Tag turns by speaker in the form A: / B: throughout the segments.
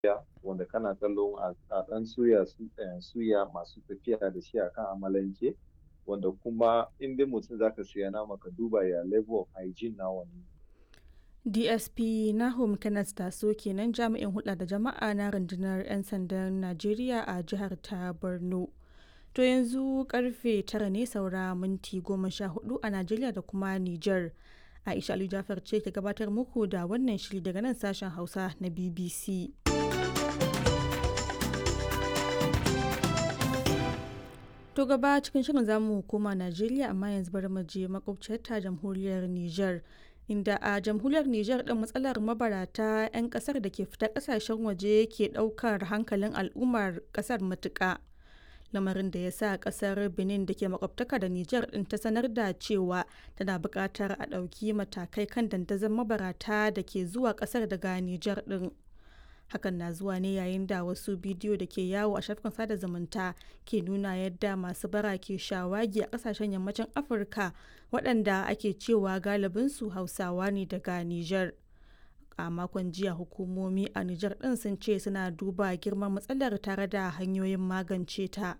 A: wanda kana kallon a ɗan suya suya masu tafiya da shi akan amalanke wanda kuma in dai mutum zaka siya nama ka duba ya level of hygiene na wannan
B: DSP Nahum Kenneth Taso kenan jami'in hulɗa da jama'a na rundunar 'yan sandan Najeriya a jihar ta Borno. To yanzu karfe tara ne saura minti goma sha hudu a Najeriya da kuma Nijar. Aisha Ali Jafar ce ke gabatar muku da wannan shiri daga nan sashen Hausa na BBC. To gaba cikin shirin zamu koma Najeriya amma yanzu bari mu je makwabciyar ta jamhuriyar Nijar. inda a jamhuriyar Nijar ɗin matsalar mabarata 'yan ƙasar da ke fita ƙasashen waje ke ɗaukar hankalin al'ummar ƙasar matuƙa. Lamarin da ya sa ƙasar Benin da ke makwabtaka da Nijar ɗin ta sanar da cewa tana buƙatar a ɗauki matakai kan dandazon mabarata da ke zuwa ƙasar daga Nijar ɗin. hakan na zuwa ne yayin da wasu bidiyo da ke yawo a shafukan sada zumunta ke nuna yadda masu bara ke shawagi a kasashen yammacin afirka waɗanda ake cewa galibinsu hausawa ne daga niger a makon jiya hukumomi a niger ɗin sun ce suna duba girman matsalar tare da hanyoyin magance ta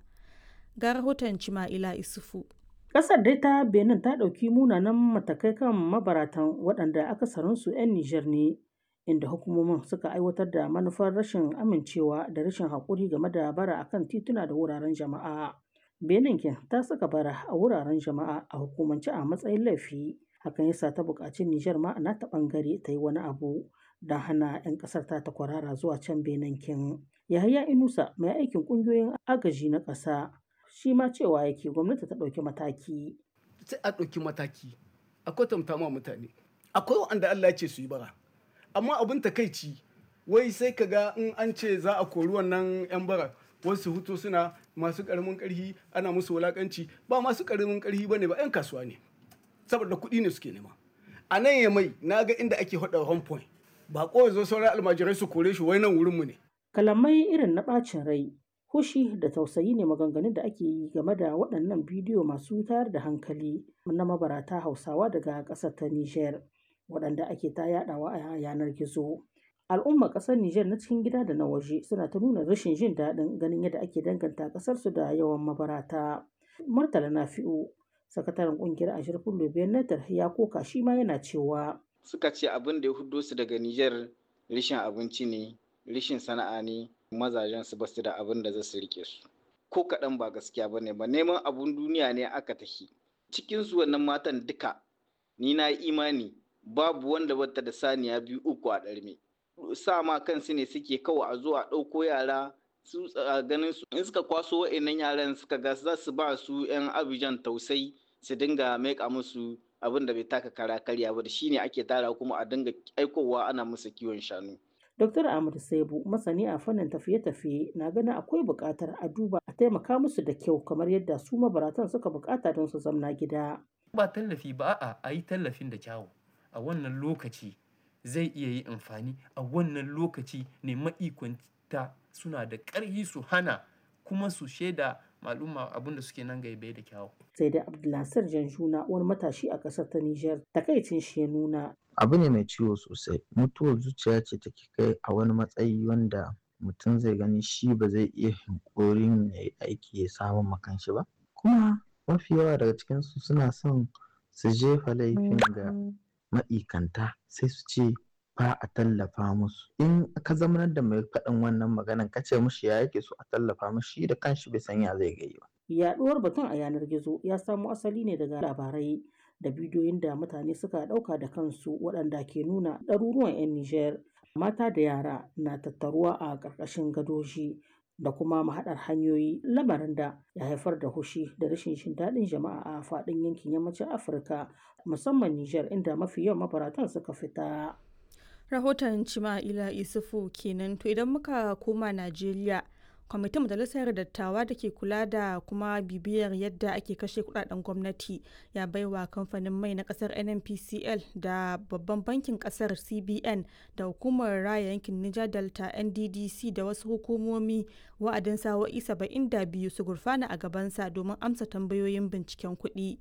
B: ga rahoton cima'ila isufu
C: Ƙasar dai ta Benin ta ɗauki munanan matakai kan mabaratan waɗanda akasarinsu 'yan Nijar ne inda hukumomin suka aiwatar da manufar rashin amincewa da rashin haƙuri game da bara akan tituna da wuraren jama'a. Benin ta saka bara a wuraren jama'a a hukumance a matsayin laifi. Hakan yasa ta buƙaci Nijar ma na ta ɓangare ta yi wani abu don hana 'yan ƙasar ta ta kwarara zuwa can Benin kin. Yahaya Inusa mai aikin ƙungiyoyin agaji na ƙasa shi ma cewa yake gwamnati ta ɗauki mataki.
D: Sai a ɗauki mataki a kwatanta ma mutane. Akwai wanda Allah ya ce su yi bara. amma abin takaici wai sai ka ga in an ce za a kori wannan 'yan bara wasu hutu suna masu karamin karhi ana musu wulakanci ba masu karamin karhi ba ne ba 'yan kasuwa ne saboda kuɗi ne suke nema a nan ya mai na ga inda ake hada home point ba ko zo sauran almajirai su kore shi wai nan wurinmu ne
C: kalamai irin na ɓacin rai hushi da tausayi ne maganganun da ake yi game da waɗannan bidiyo masu tayar da hankali na mabarata hausawa daga ƙasar ta niger waɗanda ake ta yaɗawa a yanar gizo. Al'ummar ƙasar Nijar na cikin gida da na waje suna ta nuna rashin jin daɗin ganin yadda ake danganta ƙasarsu da yawan mabarata. Murtala Nafi'u, sakataren ƙungiyar Ashirfin Lobiyan Natar ya koka shi ma yana cewa.
E: Suka ce abin da ya hudo su daga Nijar rishin abinci ne, rishin sana'a ne, mazajen su basu da abin da za su rike su. Ko kaɗan ba gaskiya ba ne ba neman abun duniya ne aka tafi. Cikinsu wannan matan duka ni na imani babu wanda bata da saniya biyu uku a ɗarme sa ma kansu ne suke kawai a zo a ɗauko yara su ganin su in suka kwaso wa'annan yaran suka ga za su ba su yan abijan tausai su dinga maika musu abin da bai taka kara karya ba da shine ake tara kuma a dinga aikowa ana musu kiwon shanu
C: Dr. Ahmad Saibu masani a fannin tafiye-tafiye na ganin akwai buƙatar a duba a taimaka musu da kyau kamar yadda su mabaratan suka buƙata don su zamna gida.
F: Ba tallafi ba a a yi tallafin da kyawu. a wannan lokaci zai iya yi amfani a wannan lokaci ne ma'ikwanta suna da ƙarfi su hana kuma su shaida maluma abin da suke nan gaibe da kyawu.
C: sai da abdulnasir janjuna wani matashi a ƙasar ta nijar takaicin shi ya nuna
G: abu ne mai ciwo sosai mutuwar zuciya ce take kai a wani matsayi wanda mutum zai gani shi ba zai iya hinkorin ya yi aiki ya samu makanshi ba kuma mafi yawa daga cikinsu suna son su jefa laifin ga ma'ikanta sai su ce ba a tallafa musu in ka zamanar da mai faɗin wannan maganan ka ce mushi ya yake so a tallafa mushi da kanshi bai san ya zai gai ba
C: yaɗuwar batun a yanar gizo ya samo asali ne daga labarai da bidiyoyin da mutane suka ɗauka da kansu waɗanda ke nuna ɗaruruwan 'yan Nijar mata da yara na tattaruwa a ƙarƙashin gadoji da kuma mahaɗar hanyoyi lamarin da ya haifar da hushi da rashin jin daɗin jama'a a faɗin yankin yammacin Afirka musamman Nijar inda mafi yawan mabaratan suka fita.
B: Rahoton Cima'ila Isufu kenan to idan muka koma Najeriya kwamitin majalisar dattawa da ke kula da kuma bibiyar yadda ake kashe kudaden gwamnati ya baiwa kamfanin mai na kasar nnpcl da babban bankin kasar cbn da hukumar raya yankin niger delta nddc da wasu hukumomi wa'adin sa'o'i 72 su gurfana a gabansa domin amsa tambayoyin binciken kuɗi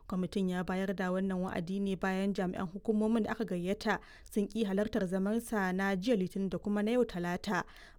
B: kwamitin ya bayar da wannan wa'adi ne bayan jami'an hukumomin da aka gayyata sun ki halartar zamansa na jiya litinin da kuma na yau talata